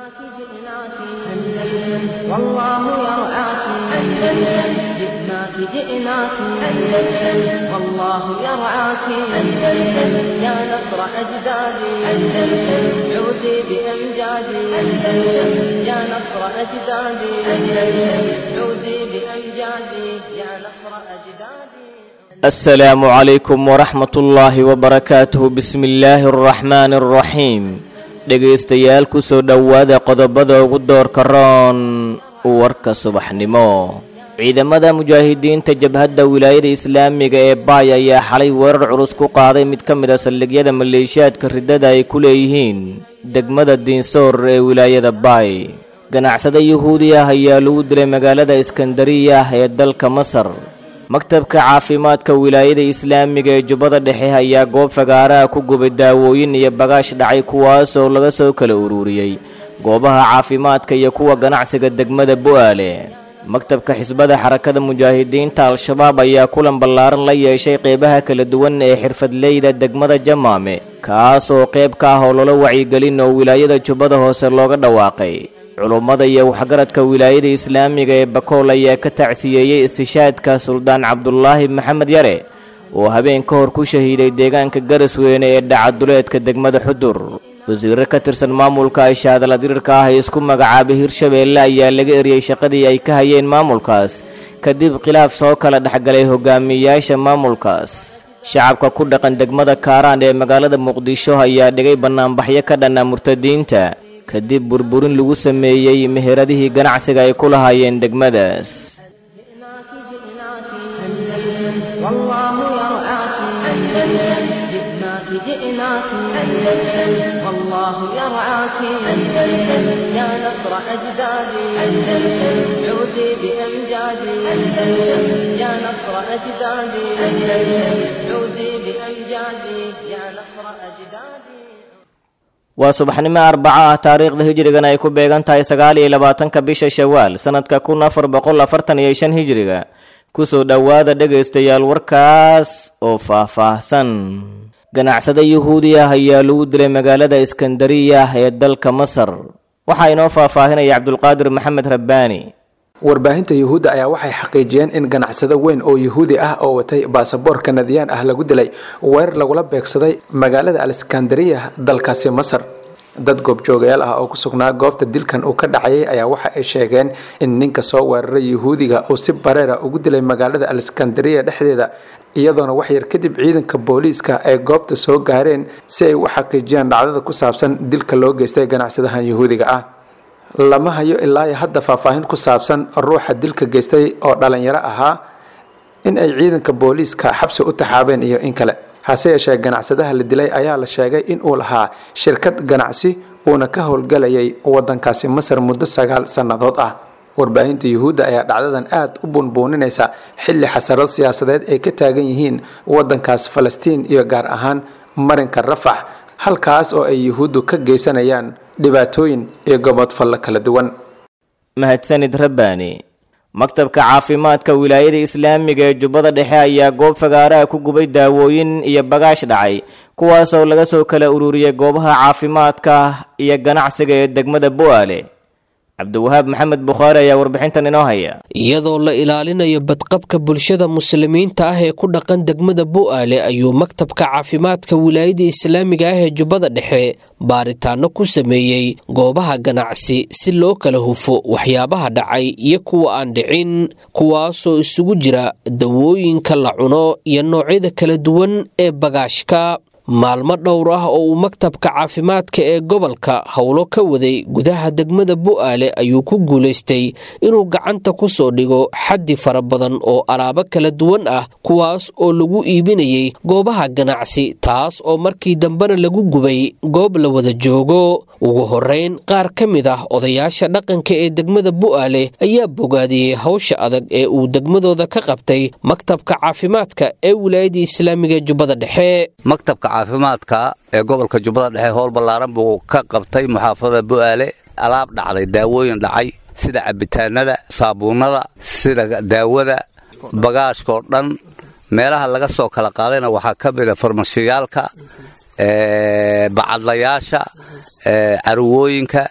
جئناك جئناك أندلس والله يرعاك أندلس جئناك جئناك أندلس والله يرعاك أندلس يا نصر أجدادي أندلس عودي بأمجادي أندلس يا نصر أجدادي أندلس عودي بأمجادي يا نصر أجدادي asalaamu calaykum waraxmat ullaahi wabarakaatuhu bismi illaahi araxmaani araxiim dhegaystayaal ku soo dhowaada qodobada ugu doorka roon warka subaxnimo ciidamada mujaahidiinta jabhadda wilaayada islaamiga ee baay ayaa xalay weerar culus ku qaaday mid ka mid a saldhigyada maleeshiyaadka riddada ay ku leeyihiin degmada diinsoor ee wilaayada baay ganacsade yuhuudi ah ayaa lagu dilay magaalada iskandariya ee dalka masar maktabka caafimaadka wilaayada islaamiga ee jubbada dhexe ayaa goob fagaaraha ku gubay daawooyin iyo bagaash dhacay kuwaasoo laga soo kala ururiyey goobaha caafimaadka iyo kuwa ganacsiga degmada bu'aale maktabka xisbada xarakada mujaahidiinta al-shabaab ayaa kulan ballaaran la yeeshay qeybaha kala duwan ee xirfadleyda degmada jamaame kaasoo qayb ka ah oo loola wacyigelin oo wilaayada jubbada hoose looga dhawaaqay culummada iyo waxgaradka wilaayada islaamiga ee bakool ayaa ka tacsiyeeyey istishaadka suldaan cabdulaahi maxamed yare oo habeen ka hor ku shahiiday deegaanka garasweyne ee dhacaduleedka degmada xudur wasiirro ka tirsan maamulka ashaadala dirirka ah ee isku magacaabay hirshabeelle ayaa laga eriyey shaqadii ay ka hayeen maamulkaas kadib khilaaf soo kala dhexgalay hogaamiyayaasha maamulkaas shacabka ku dhaqan degmada kaaraan ee magaalada muqdisho ayaa dhigay bannaanbaxyo ka dhanna murtadiinta kadib burburin lagu sameeyey meheradihii ganacsiga ay ku lahaayeen degmadaas جئناك جئناك أندلس والله يرعاك أندلس جئناك جئناك أندلس والله يرعاك أندلس يا نصر أجدادي أندلس عودي بأمجادي أندلس يا نصر أجدادي أندلس عودي بأمجادي يا نصر أجدادي waa subaxnimo arbaco ah taariikhda hijrigana ay ku beegan tahay sagaal iyo labaatanka bisha shawaal sannadka kun afar boqol afartan iyo shan hijriga kusoo dhowaada dhegaystayaal warkaas oo faah-faahsan ganacsade yuhuudi ah ayaa lagu dilay magaalada iskandariya ee dalka masar waxaa inoo faahfaahinaya cabdulqaadir maxamed rabbaani warbaahinta yuhuudda ayaa waxay xaqiijiyeen in ganacsado weyn oo yuhuudi ah oo watay baasaboor kanadiyaan ah lagu dilay weerar lagula beegsaday magaalada aleskandariya dalkaasi masar dad goobjoogayaal ah oo ku sugnaa goobta dilkan uu ka dhacayay ayaa waxa ay sheegeen in ninka soo weeraray yuhuudiga uu si bareera ugu dilay magaalada aleskandariya dhexdeeda iyadoona waxyar kadib ciidanka booliiska ay goobta soo gaareen si ay u xaqiijiyaan dhacdada ku saabsan dilka loo geystay ganacsadahan yuhuudiga ah lama hayo ilaa hadda faahfaahin ku saabsan ruuxa dilka geystay oo dhalinyaro ahaa in ay ciidanka booliiska xabsi u taxaabeen iyo in kale hase yeeshee ganacsadaha la dilay ayaa la sheegay in uu lahaa shirkad ganacsi uuna ka howlgalayay wadankaasi masar muddo sagaal sannadood ah warbaahinta yuhuudda ayaa dhacdadan aad u buunbuuninaysa xilli xasarad siyaasadeed ay ka taagan yihiin wadankaas falastiin iyo gaar ahaan marinka rafax halkaas oo ay yuhuuddu ka geysanayaan dhibaatooyin iyo gobodfallo kala duwan mahadsanid rabbaani maktabka caafimaadka wilaayada islaamiga ee jubbada dhexe ayaa goob fagaaraha ku gubay daawooyin iyo bagaash dhacay kuwaasoo laga soo kala ururiyey goobaha caafimaadka iyo ganacsiga ee degmada bu'aale cabdiwahaab maxamed bukhaari ayaa warbixintan inoo haya iyadoo la ilaalinayo badqabka bulshada muslimiinta ah ee ku dhaqan degmada bu'aale ayuu maktabka caafimaadka wilaayada islaamiga ah ee jubbada dhexe baaritaano ku sameeyey goobaha ganacsi si loo kala hufo waxyaabaha dhacay iyo kuwa aan dhicin kuwaasoo isugu jira dawooyinka la cuno iyo noocyada kala duwan ee bagaashka maalmo dhowr ah oo uu maktabka caafimaadka ee gobolka howlo ka waday gudaha degmada bu'aale ayuu ku guulaystay inuu gacanta ku soo dhigo xaddi fara badan oo alaabo kala duwan ah kuwaas oo lagu iibinayay goobaha ganacsi taas oo markii dambena lagu gubay goob la wada joogo ugu horrayn qaar ka mid ah odayaasha dhaqanka ee degmada bu'aale ayaa bogaadiyey hawsha adag ee uu degmadooda ka qabtay maktabka caafimaadka ee wilaayadda islaamiga ee jubbada dhexe maktabka caafimaadka ee gobolka jubbada dhexe howl ballaaran buu ka qabtay muxaafadada bu'aale alaab dhacday daawooyin dhacay sida cabitaanada saabuunnada sida daawada bagaashkaoo dhan meelaha laga soo kala qaadayna waxaa ka mida farmashiyaalka bacadlayaasha carwooyinka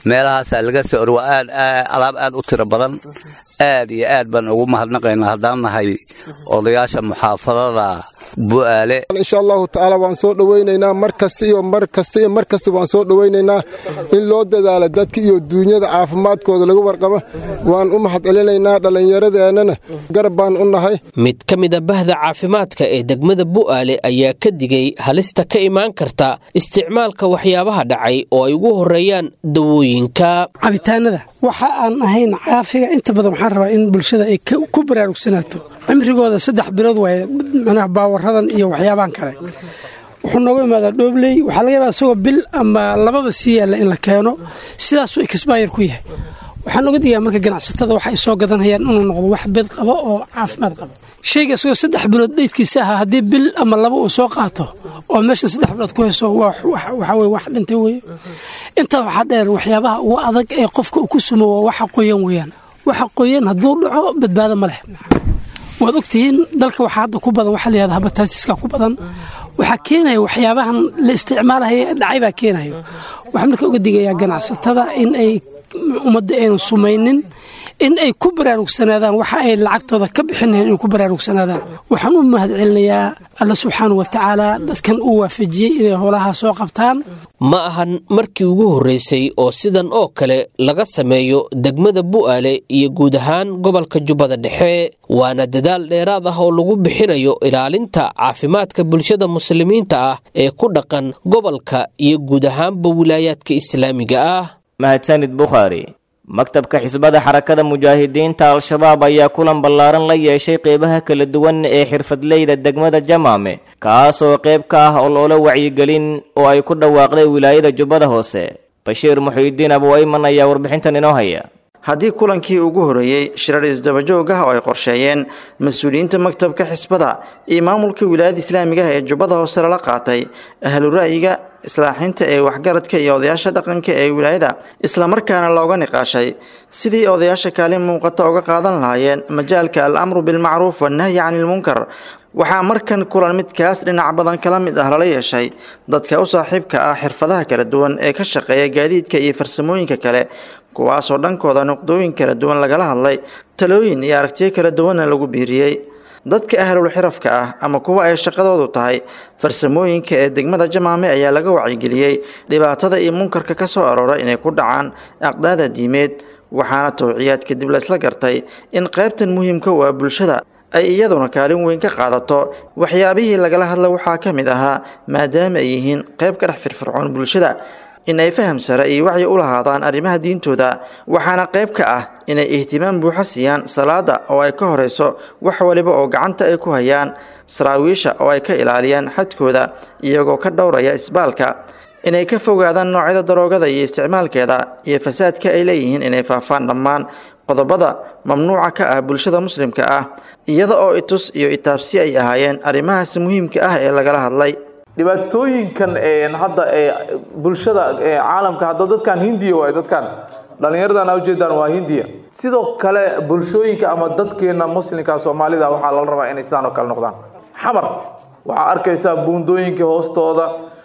meelahaasaa laga soo or waa aad alaab aad u tiro badan aad iyo aad baan ugu mahadnaqaynaa haddaan nahay odayaasha muxaafadada bu'aale insha allahu tacaala waan soo dhowaynaynaa mar kasta iyo mar kasta iyo mar kasta waan soo dhowaynaynaa in loo dadaalo dadka iyo duunyada caafimaadkooda laga warqabo waan u mahad celinaynaa dhallinyaradeenana garab baan u nahay mid ka mid a bahda caafimaadka ee degmada bu'aale ayaa ka digay halista ka imaan karta isticmaalka waxyaabaha dhacay oo ay ugu horeeyaan dawooyinka cabitaanada waxa aan ahayn caafiga inta badan waxaan rabaa in bulshada ay ku baraarugsanaato cimrigooda saddex bilood waaye manaha baawaradan iyo waxyaabahan kale wuxuu nooga imaadaa dhoobley waxaa laga yaabaa isagoo bil ama lababa sii yaalla in la keeno sidaasuu exbayr ku yahay waxaan oga digaa marka ganacsatada waxa ay soo gadanayaan inuu noqdo wax bed qabo oo caafimaad qabo shayga isagoo saddex bilood dheydkiisa ahaa haddii bil ama laba uu soo qaato oo meeshan saddex bilood ku hayso waxaa weye wax dhintay weye intaa waxaa dheer waxyaabaha ugu adag ee qofka uu ku sumo waa waxa qoyan weeyaan waxa qoyan hadduu dhaco badbaado ma leh waad ogtihiin dalka waxaa hadda ku badan waxaa layihahda habatatiska ku badan waxaa keenaya waxyaabahan la isticmaalahaya dhacay baa keenayo waxaa marka uga digayaa ganacsatada in ay ummadda aynan sumaynin in ay ku baraarugsanaadaan waxa ay lacagtooda ka bixinayan inay ku baraarugsanaadaan waxaan u mahad celinayaa alla subxaanau watacaala dadkan uu waafajiyey inay howlaha soo qabtaan ma ahan markii ugu horreysay oo sidan oo kale laga sameeyo degmada bu'aale iyo guud ahaan gobolka jubbada dhexe waana dadaal dheeraad ah oo lagu bixinayo ilaalinta caafimaadka bulshada muslimiinta ah ee ku dhaqan gobolka iyo guud ahaanba wilaayaadka islaamiga ah mahadsanid bukhaari maktabka xisbada xarakada mujaahidiinta al-shabaab ayaa kulan ballaaran la yeeshay qeybaha kala duwan ee xirfadleyda degmada jamaame kaas oo qayb ka ah oloola wacyigelin oo ay ku dhawaaqday wilaayada jubbada hoose bashiir muxiidiin abuayman ayaa warbixintan inoo haya haddii kulankii ugu horeeyey shirar isdabajoog ah oo ay qorsheeyeen mas-uuliyiinta maktabka xisbada iyo maamulka wilaayada islaamiga ah ee jubbada hoose lala qaatay ahlu ra'yiga islaaxinta ee waxgaradka iyo odayaasha dhaqanka ee wilaayada islamarkaana looga niqaashay sidii odayaasha kaalin muuqata uga qaadan lahaayeen majaalka al amru bilmacruuf wannahyi cani ilmunkar waxaa markan kulan midkaas dhinac badan kala mid ah lala yeeshay dadka u saaxiibka ah xirfadaha kala duwan ee ka shaqeeya gaadiidka iyo farsamooyinka kale kuwaasoo dhankooda nuqdooyin kala duwan lagala hadlay talooyin iyo aragtiyo kala duwanna lagu biiriyey dadka ahlul xirafka ah ama kuwa ay shaqadoodu tahay farsamooyinka ee degmada jamaame ayaa laga wacyigeliyey dhibaatada iyo munkarka ka soo aroora inay ku dhacaan aqdaada diimeed waxaana towciyaad kadib la isla gartay in qaybtan muhiimka u ah bulshada ay iyaduna kaalin weyn ka qaadato waxyaabihii lagala hadla waxaa ka mid ahaa maadaama ay yihiin qayb ka dhex firfircoon bulshada in ay faham sare iyo wacyi u lahaadaan arrimaha diintooda waxaana qayb ka ah inay ihtimaam buuxa siiyaan salaada oo ay ka horeyso wax waliba oo gacanta ay ku hayaan saraawiisha oo ay ka ilaaliyaan xadkooda iyagoo ka dhowraya isbaalka inay ka fogaadaan noocyada daroogada iyo isticmaalkeeda iyo fasaadka ay leeyihiin inay faafaan dhammaan qodobada mamnuuca ka ah bulshada muslimka ah iyada oo itus iyo itaabsi ay ahaayeen arrimahaas muhiimka ah ee lagala hadlay dhibaatooyinkan hadda bulshada caalamka hadda dadkan hindiya waay dadkan dhallinyaradan ujeedaan waa hindiya sidoo kale bulshooyinka ama dadkeena muslimka soomaalida waxaa lala rabaa inay sidaan oo kale noqdaan xamar waxaa arkaysaa buundooyinka hoostooda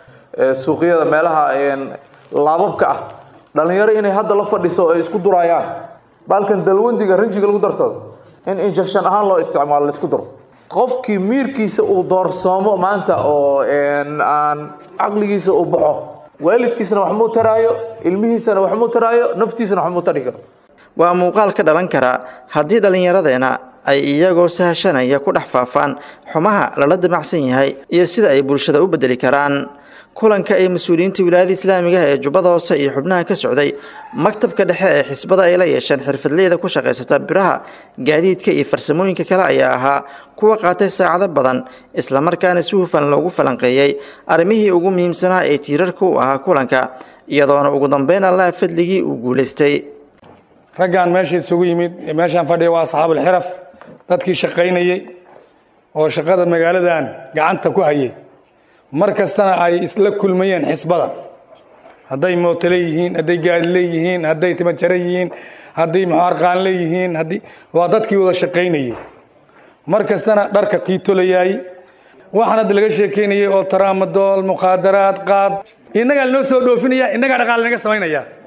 suuqyada meelaha laababka ah dhalinyaro inay hadda la fadhiso ay isku durayaan baalkan dalwandiga ranjiga lagu darsado in injection ahaan loo isticmaalo laisku daro qofkii miirkiisa uu doorsoomo maanta oo aan caqligiisa uu baxo waalidkiisana wax muu taraayo ilmihiisana wax muu taraayo naftiisana wax muu tari karo waa muuqaal ka dhalan kara haddii dhallinyaradeena ay iyagoo sahashanaya ku dhex faafaan xumaha lala damacsan yahay iyo sida ay bulshada u bedeli karaan kulanka ay mas-uuliyiinta wilaayada islaamiga ah ee jubbada hoose iyo xubnaha ka socday maktabka dhexe ee xisbada ay la yeesheen xirfadleyda ku shaqaysata biraha gaadiidka iyo farsamooyinka kale ayaa ahaa kuwa qaatay saacado badan islamarkaana si hufan loogu falanqeeyey arrimihii ugu muhiimsanaa ee tiirarka u ahaa kulanka iyadoona ugu dambeyn allaha fadligii uu guulaystay raggan meesha isugu yimid meeshaan fadhiya waa asxaabulxiraf dadkii shaqaynayey oo shaqada magaaladan gacanta ku hayay mar kastana ay isla kulmayeen xisbada hadday mootole yihiin hadday gaari leeyihiin hadday timajare yihiin hadday muxaarqaan leeyihiin haddii waa dadkii wada shaqaynayey mar kastana dharka kii tolayaay waxaan hadda laga sheekeynayay oo taraamadool mukhaadaraad qaad innagaa lanoo soo dhoofinaya innagaa dhaqaale naga samaynaya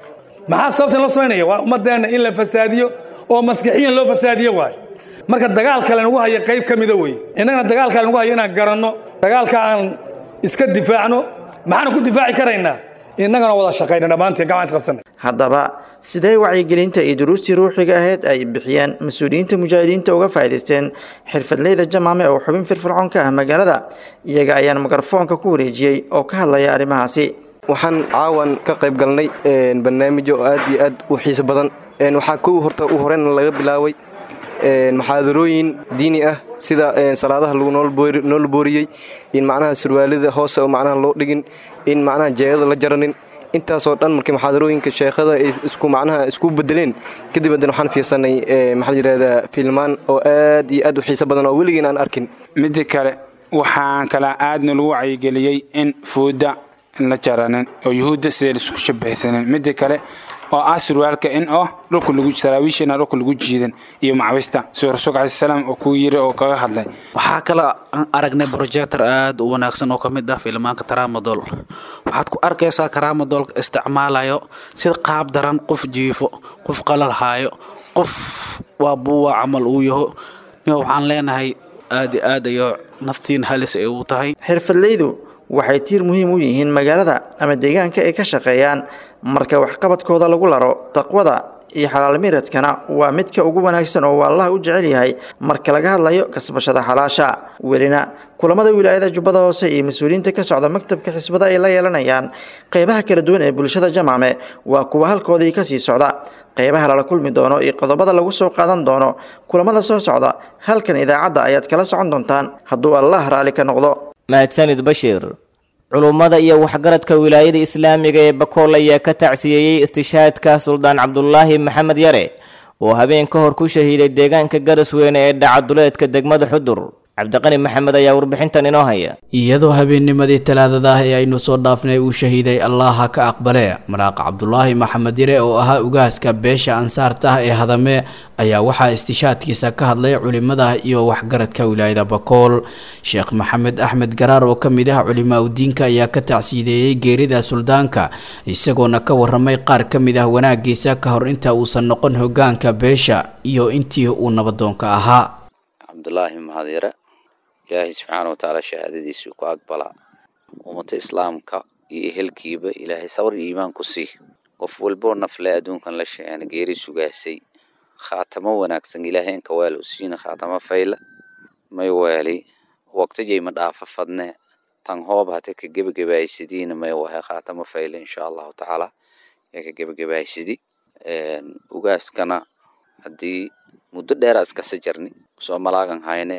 maxaa sababtan loo samaynaya waa ummadeenna in la fasaadiyo oo maskixiyan loo fasaadiyo waayo marka dagaalka lanagu haya qayb ka mida wey innagana dagaalka lanagu hayo inaan garanno dagaalka aan iska difaacno maxaana ku difaaci karaynaa innagana wada shaqayna dhammaanteen gacmaan isqabsanay haddaba sidee wacyigelinta iyo duruustii ruuxiga ahayd ay bixiyeen mas-uuliyiinta mujaahidiinta uga faa'iidaysteen xirfadleyda jamaame oo xubin firfircoon ka ah magaalada iyaga ayaan mikrofoonka ku wareejiyey oo ka hadlaya arrimahaasi waxaan caawan ka qayb galnay barnaamijyo aad iyo aad u xiiso badan waxaa kow horta u horeyna laga bilaabay maxaadarooyin diini ah sida salaadaha lagu noola booriyey in macnaha surwaalida hoose oo macnaha loo dhigin in macnaha jeegada la jaranin intaasoo dhan markii maxaadarooyinka sheekhada ay isku macnaha isku bedeleen kadib haddana waxaan fiirsanay maxaa la yidhahdaa filmaan oo aad iyo aad u xiiso badan oo weligiin aan arkin midda kale waxaan kala aadna lagu wacyigeliyey in fuuda la jaranin oo yuhuudda siday laisku shabahsanin midda kale oo ah surwaalka in oo dhulka lagu saraawiishana dhulka lagu jiidan iyo macwista sida rasuulka calayi salaam oo ku yiri oo kaga hadlay waxaa kale aan aragnay projector aad u wanaagsan oo ka mid ah filmaanka taramadol waxaad ku arkaysaa karamadolka isticmaalayo sida qaab daran qof jiifo qof qalal haayo qof waa buuwa camal uu yaho waxaan leenahay aad iyo aad ayo naftiin halis ay u tahay xirfadleydu waxay tiir muhiim u yihiin magaalada ama deegaanka ay ka shaqeeyaan marka waxqabadkooda lagu laro taqwada iyo xalaal miradkana waa midka ugu wanaagsan oo allah u jecel yahay marka laga hadlayo kasbashada xalaasha welina kulamada wilaayada jubbada hoose iyo mas-uuliyiinta ka socda maktabka xisbada ay la yeelanayaan qeybaha kala duwan ee bulshada jamaame waa kuwa halkoodii kasii socda qeybaha lala kulmi doono iyo qodobada lagu soo qaadan doono kulamada soo socda halkan idaacadda ayaad kala socon doontaan hadduu allah raalli ka noqdo mahadsanid bashiir culummada iyo waxgaradka wilaayada islaamiga ee bakool ayaa ka tacsiyeeyey istishaadka suldaan cabdulaahi maxamed yare oo habeen ka hor ku shahiiday deegaanka garasweyne ee dhacaduleedka degmada xudur cabdiqani maxamed ayaa warbixintan inoo haya iyadoo habeennimadii talaadada ah ee aynu soo dhaafnay uu shahiiday allaha ka aqbale maraaqa cabdulaahi maxamed yare oo ahaa ugaaska beesha ansaarta ah ee hadame ayaa waxaa istishaadkiisa ka hadlay culimada iyo waxgaradka wilaayada bakool sheekh maxamed axmed garaar oo ka mid ah culimaa udiinka ayaa ka tacsiideeyey geerida suldaanka isagoona ka waramay qaar ka mid ah wanaagiisa ka hor inta uusan noqon hogaanka beesha iyo intii uu nabadoonka ahaa cabdulaahi maxamed yare ilaahay subxaana watacaala shahaadadiisii ku aqbalaa ummata islaamka iyo ehelkiiba ilaahay sabar iyo iimaan ku sii qof walboo nafle adduunkan la sheegana geeri sugaasay khaatamo wanaagsan ilaahay inka weel u siina khaatamo fayla may weeli waqtijay ma dhaafa fadne tan hoob hate ka gebagabaysadiina may wahay khaatamo fayla insha allahu tacaala yaa ka gebagabaysadi ugaaskana haddii muddo dheera iskasa jarni soo malaagan hayne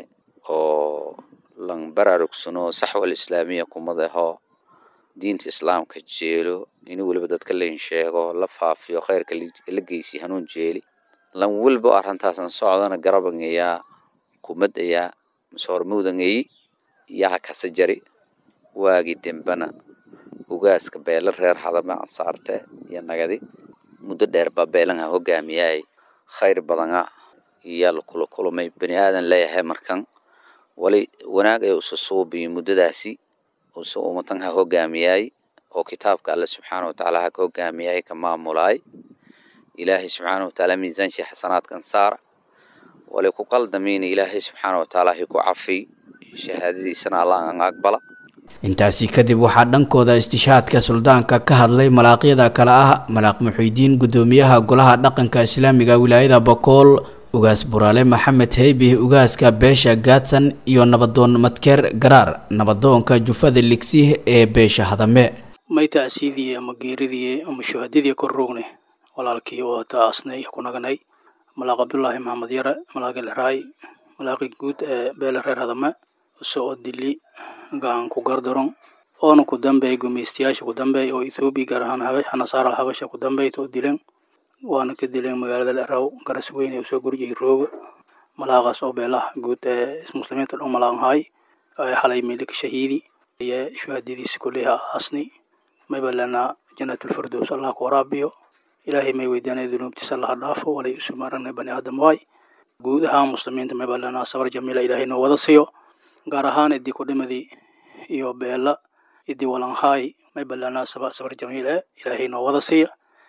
oo lan baraarugsano saxwal islaamiya kumadaho diinta islaamka jeelo in weliba dadka lain sheego la faafiyo khayrka la geysi hanuun jeeli lan weliba arintaasan socdana garabangayaa kumadayaa masoormawdangayi yaha kasa jari waagi dembana ugaaska beela reer hadame ansaarte iyo nagadi muddo dheer baa beelanha hogaamiyaay khayr badana iyaa lakula kulmay bani aadan leeyahay markan wali wanaag ay usa suubiyo muddadaasi usa ummatan ha hogaamiyaay oo kitaabka alle subxaana watacaala ha ka hogaamiyaay ka maamulaay ilaahay subxaana watacaala miisaanshii xasanaadkan saara wali ku qaldamiina ilaahay subxaana watacaala hi ku cafiy shahaadadiisana allah an aqbala intaasi kadib waxaa dhankooda istishaadka suldaanka ka hadlay malaaqyada kale ah malaaq muxiidiin guddoomiyaha golaha dhaqanka islaamiga wilaayada bakool ugaas buraale maxamed heybih ugaaska beesha gaadsan iyo nabadoon madkeer garaar nabadoonka jufada ligsih ee beesha hadame may tacsiidii ama geeridii ama shuhadadii kor rogne walaalkii oo taasnay ku naganay malaaq cabdulaahi maxamed yare malaaqi lexraay malaaqi guud ee beele reer hadame soo dili gacan ku gardaron oona ku dambeey gumaystayaasha ku dambeey oo ethoobiya gaar ahaan nasaara habasha ku dambeeyta oo dileen waana ka dileen magaalada leraw garas weyne usoo gurjiyay rooga malaaqaas oo beelaha guud ee muslimiinta dhan malaaqan haay xalay meelika shahiidi iyo shuhadadiisa kulliha aasni mayba lana janatulfirdows allah ku waraabiyo ilaahay may weydianay dunuubtiisa allaha dhaafo walay isu maranay bani aadam waay guud ahaan muslimiinta mayba lana sabar jamiila ilaahay noo wada siiyo gaar ahaan idii kudhimadii iyo beela idii walanhaay mayba lana sabar jamiila ilaahay noo wada siiya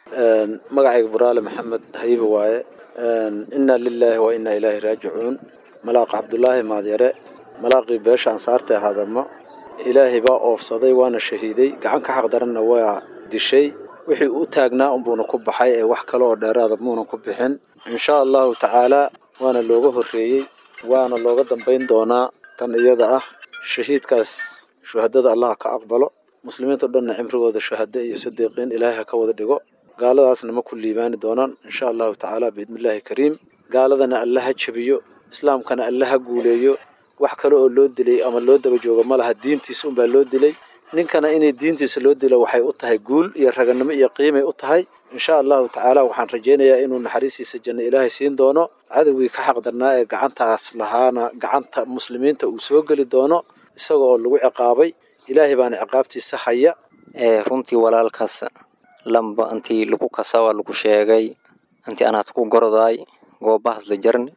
magacayga buraale maxamed hayibe waaye inna lilaahi wa inna ilaahi raajicuun malaaq cabdulaahi maadyare malaaqii beesha ansaarta ee hadamo ilaahay baa oofsaday waana shahiiday gacan ka xaqdaranna waa dishay wixii u taagnaa unbuuna ku baxay ee wax kale oo dheeraada muuna ku bixin insha allahu tacaalaa waana looga horreeyey waana looga dambayn doonaa tan iyada ah shahiidkaas shuhadada allah ka aqbalo muslimiinta dhanna cimrigooda shuhado iyo sadiiqiin ilaahay ha ka wada dhigo gaaladaasna ma ku liibaani doonaan insha allahu tacaala biidnillaahi kariim gaaladana alla ha jabiyo islaamkana alla ha guuleeyo wax kale oo loo dilay ama loo daba joogo ma laha diintiisa unbaa loo dilay ninkana inay diintiisa loo dilo waxay u tahay guul iyo raganimo iyo qiimay u tahay insha allahu tacaala waxaan rajaynayaa inuu naxariistiisa janno ilaahay siin doono cadowgii ka xaqdarnaa ee gacantaas lahaana gacanta muslimiinta uu soo geli doono isaga oo lagu ciqaabay ilaahay baana ciqaabtiisa haya runtii walaalkaas lamba intii lagu kasawa lagu sheegay intii anaad ku gordaay goobahaas la jarni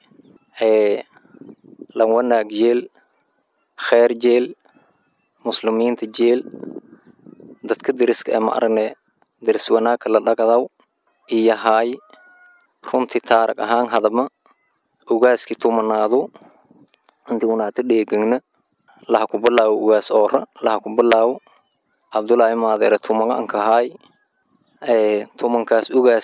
lan wanaag jeel kheer jeel muslimiinta jeel dadka deriska ee ma aragne deris wanaagka la dhagadaw iyo haay runtii taarag ahaan hadama ugaaskii tumanaadu intii unaata dheegagna laha ku bilaawo ugaas oora laha ku bilaawo cabdulaahi maadeere tumaga anka haay tumankaas ugaas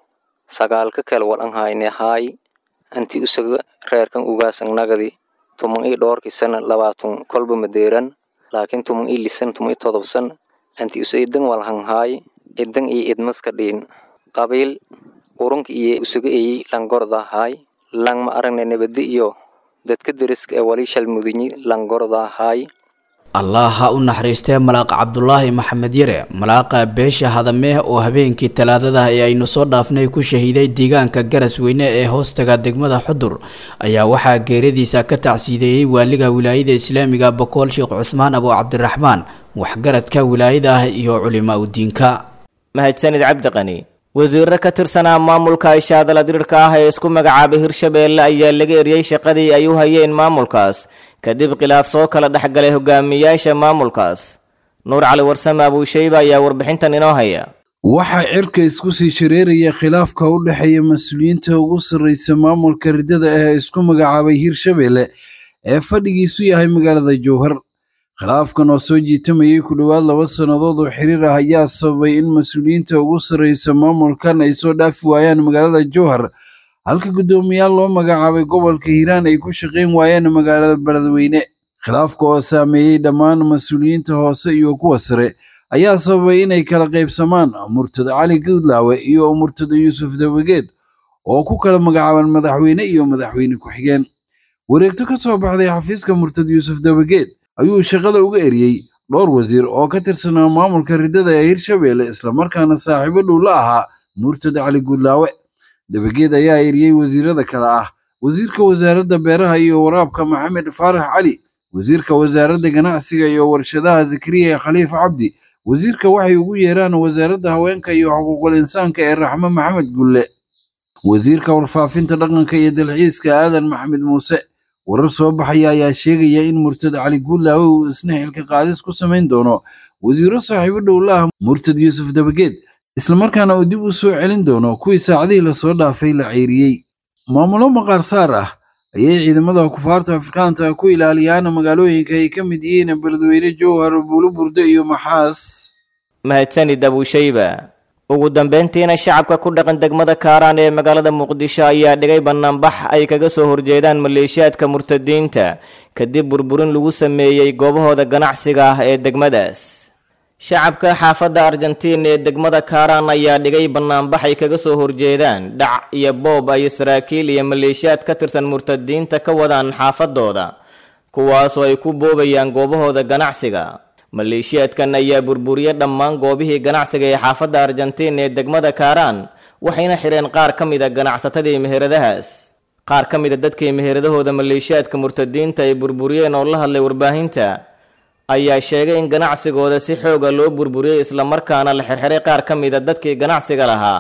sagaalka kale wal an hayne haay intii usaga reerkan ugaas an nagadi tuman ii dhoorkii sana labaatun kolba madeeran laakiin tuman ii lisan tuman ii todob sana intii usa idan wal han haay idan iyo idmaska dhiin qabiil qurunka iyo usaga eyi langorda haay lang ma aragne nabadi iyo dadka deriska ee wali shalmudinyi langorda haay allah ha u naxariistee malaaq cabdulaahi maxamed yare malaaqa beesha hadamee oo habeenkii talaadadah ee aynu soo dhaafnay ku shahiiday deegaanka garas weyne ee hoostaga degmada xudur ayaa waxaa geeradiisa ka tacsiideeyey waaliga wilaayada islaamiga bokool sheekh cusmaan abu cabdiraxmaan waxgaradka wilaayada ah iyo culimaa udiinka mahadsanid cabdiqani wasiirro ka tirsanaa maamulka ishaadala dirirka ah ee isku magacaabay hirshabeelle ayaa laga eriyey shaqadii ay u hayeen maamulkaas kadib khilaaf soo kala dhexgalay hogaamiyaasha maamulkaas nuur cali warsame abuusheyba ayaa warbixintan inoo haya waxaa cirka isku sii shareeraya khilaafka u dhexeeya mas-uuliyiinta ugu sarreysa maamulka riddada ee isku magacaabay hirshabeelle ee fadhigiisu yahay magaalada jowhar khilaafkan oo soo jiitamayay ku dhowaad laba sannadood oo xiriir ah ayaa sababay in mas-uuliyiinta ugu sarreysa maamulkan ay soo dhaafi waayaan magaalada jowhar halka guddoomiyaal loo magacaabay gobolka hiiraan ay ku shaqayn waayeen magaalada beledweyne khilaafka oo saameeyey dhammaan mas-uuliyiinta hoose iyo kuwa sare ayaa sababay inay kala qaybsamaan murtado cali guudlaawe iyo murtado yuusuf dabageed oo ku kala magacaaban madaxweyne iyo madaxweyne ku-xigeen wareegto ka soo baxday xafiiska murtado yuusuf dabageed ayuu shaqada uga eriyey dhowr wasiir oo ka tirsanaa maamulka riddada ee hirshabeelle islamarkaana saaxiibo dhow la ahaa murtado cali guudlaawe dabageed ayaa eriyey wasiirada kale ah wasiirka wasaaradda beeraha iyo waraabka maxamed faarax cali wasiirka wasaaradda ganacsiga iyo warshadaha zakariya khaliif cabdi wasiirka waxay ugu yeeraan wasaaradda haweenka iyo xuquuqul insaanka ee raxmo maxamed gulle wasiirka warfaafinta dhaqanka iyo dalxiiska aadan maxamed muuse warar soo baxaya ayaa sheegaya in murtad cali guulaawe uu isna xilka qaadis ku samayn doono wasiiro saaxiibo dhow la ah murtad yuusuf dabageed islamarkaana uu dib u soo celin doono kuwii saacadihii lasoo dhaafay la ceyriyey maamulo maqaar saar ah ayay ciidamada kufaarta afrikaanta ku ilaaliyaan magaalooyinka ay ka mid yihiin beledweyne jowhar buuluburde iyo maxaas mahadsanid abuushayba ugu dambeyntiina shacabka ku dhaqan degmada kaaraan ee magaalada muqdisho ayaa dhigay bannaanbax ay kaga soo horjeedaan maleeshiyaadka murtadiinta kadib burburin lagu sameeyey goobahooda ganacsiga ah ee degmadaas shacabka xaafadda argentiin ee degmada kaaraan ayaa dhigay bannaanbax ay kaga soo horjeedaan dhac iyo boob ay saraakiil iyo maleeshiyaad ka tirsan murtadiinta ka wadaan xaafadooda kuwaasoo ay ku boobayaan goobahooda ganacsiga maleeshiyaadkan ayaa burburiye dhammaan goobihii ganacsiga ee xaafadda argentiin ee degmada kaaraan waxayna xidheen qaar ka mid a ganacsatadii meheradahaas qaar ka mid a dadkii meheradahooda maleeshiyaadka murtadiinta ay burburiyeen oo la hadlay warbaahinta ayaa sheegay in ganacsigooda si xooga loo burburiyey islamarkaana la xirxiray qaar ka mid a dadkii ganacsiga lahaa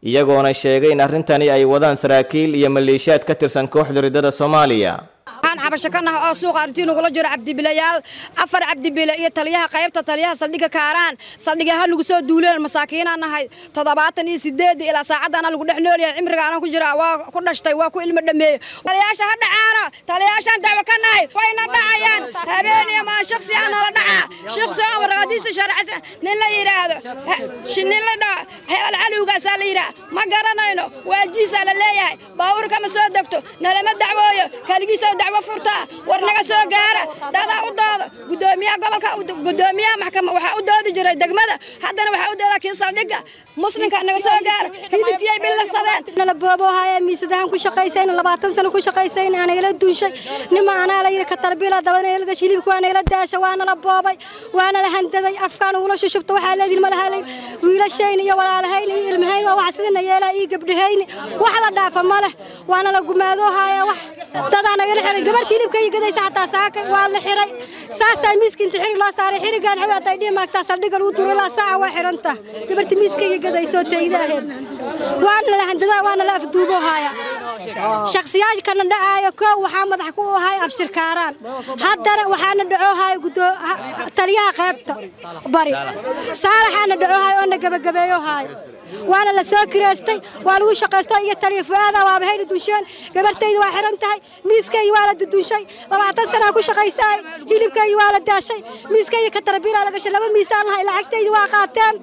iyagoona sheegay in arrintani ay wadaan saraakiil iyo maleeshiyaad ka tirsan kooxda riddada soomaaliya waxaan cabasho ka nahay oo suuqa artii nagula jiro cabdibilayaal afar cabdibile iyo taliyaha qaybta taliyaha saldhigga kaaraan saldhigga ha lagu soo duuleen masaakiinaan nahay toddobaatan iyo sideedii ilaa saacaddaana lagu dhex noolyahay cimriga aanan ku jira waa ku dhashtay waa ku ilmo dhameeyey taliyaasha ha dhacaano taliyaashaan dacwo ka nahay wayna dhacayaan habeeniyo maa shaksi aan nala dhacaa shaksi aan warqadiisa sharcisa nin la yidhaahdo nin la dhaco hebel calowgaasaa la yidhaha ma garanayno waajiisaa la leeyahay baabuurka ma soo degto nalama dacwooyo kaligiisoo dacwo furtaa war naga soo gaara dadaa u dooda gudoomiyaha gobolka gudoomiyaha maxkama waxaa u doodi jiray degmada haddana waxaa u dooda kii saldhigga muslimka naga soo gaara hilibkiyay bilaqsadeen nala booboohaya miisadahan ku shaqaysayna labaatan sano ku shaqaysayna aanagala duunshay nima anaa la yidhi katarbiila dabanagala gashay hilibka waa nagala daasha waana la boobay waana la handaday afkaan ugula shushubta waxaa leedin ma lahalay wiilashayna iyo walaalahayna iyo ilmahayn waa wax sidina yeelaa iyo gabdhahayni wax la dhaafa ma leh waana la gumaadoohaya wax dadaa nagala xiray gabartii hilibka iyo gadaysa xataa saaka waa la xiray saasaa miiska inta xirig loo saaray xirigaan xawi hadday dhihi maagtaa saldhigga lagu duro ilaa saaca waa xiranta gabartii miiska iyo gadaysoo teydaaheed waana la handadaa waana la afduuboohaya shakhsiyaashkana dhacaayo koow waxaa madax ku ahay abshirkaaraan haddana waxaana dhacoohaya taliyaha qaybta bari saalaxaana dhacoohaya oo na gabagabeeyohaya waana la soo kireystay waa lagu shaqaysto iyo taliya fu'aada waaba hayna dunsheen gabartayda waa xiran tahay miiskayga waa la dudunshay labaatan sanaa ku shaqaysaay hilibkayga waa la daashay miiskayga katarbiilaa la gashay laba miisaan lahay lacagtayda waa qaateen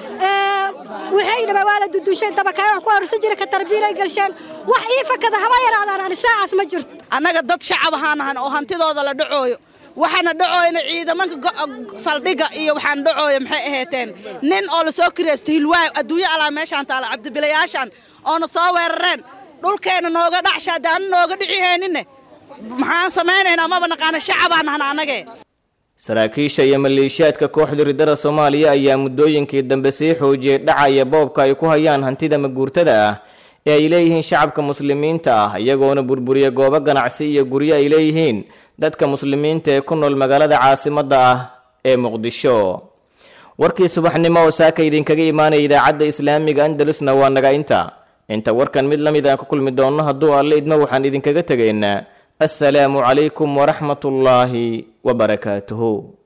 waxay dhaba waa la dudunshay dabakaay wax ku arusan jira katarbiilay galsheen wax ii fakada haba yaraadaan ani saacaas ma jirto annaga dad shacab ahaan ahan oo hantidooda la dhacooyo waxaana dhacooyna ciidamanka saldhigga iyo waxaan dhacooyo maxay ahayteen nin oo lasoo kiraysto hilwaay adduunyo alaa meeshaan taala cabdibilayaashaan oona soo weerareen dhulkeenna nooga dhacsha haddaanu nooga dhicihayninne maxaan samaynaynaa maba naqaana shacabaan ahna annagee saraakiisha iyo maleeshiyaadka kooxda riddada soomaaliya ayaa muddooyinkii dambe sii xoojiyey dhacaya boobka ay ku hayaan hantida maguurtada ah ee ay leeyihiin shacabka muslimiinta ah iyagoona burburiya goobo ganacsi iyo guryo ay leeyihiin dadka muslimiinta ee ku nool magaalada caasimadda ah ee muqdisho warkii subaxnimo oo saaka idinkaga imaanaya idaacadda islaamiga andalusna waa naga inta inta warkan mid la mid aan ku kulmi doonno hadduu alle idmo waxaan idinkaga tegaynaa assalaamu calaykum waraxmatullaahi wabarakaatuhu